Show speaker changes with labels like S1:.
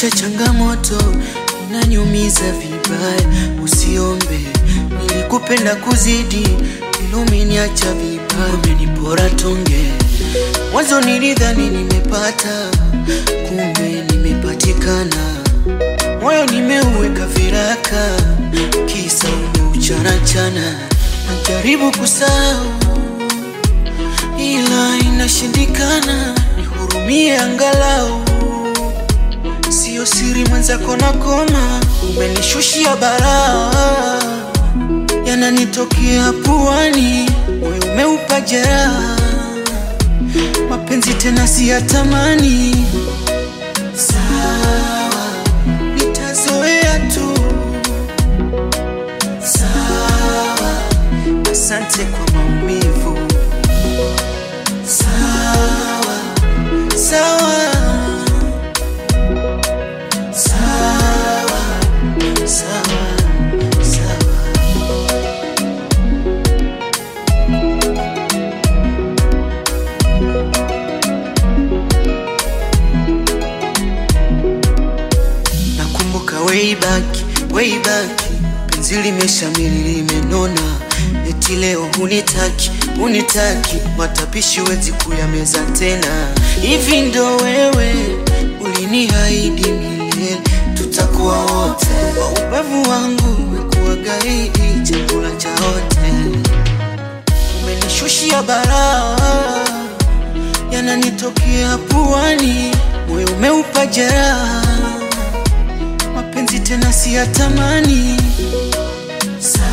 S1: Maisha changamoto inaniumiza vibaya, usiombe nilikupenda kuzidi, ila umeniacha vibaya, umenipora tonge. Mwanzo nilidhani nimepata, kumbe nimepatikana. Moyo nimeuweka viraka, kisa umeuchanachana. Najaribu kusahau ila inashindikana, nihurumie angalau. Sio siri mwenzako na koma, umenishushia balaa, yananitokea puani, moyo umeupa jeraha, mapenzi tena siyatamani. Sawa, nitazoea tu. Sawa, asante kwa maumivu. Sawa, sawa, sawa, sawa, sawa. Nakumbuka way back, way back, penzi limeshamili limenona, eti leo hunitaki, hunitaki, matapishi wezi kuyameza tena. Hivi ndo wewe uliniahidi milele, tutakuwa wote. Kwa ubavu wangu umekuwa gaidi, chakula cha wote, umenishushia balaa, yananitokea puani, moyo umeupa jeraha mapenzi tena siyatamani. Sawa.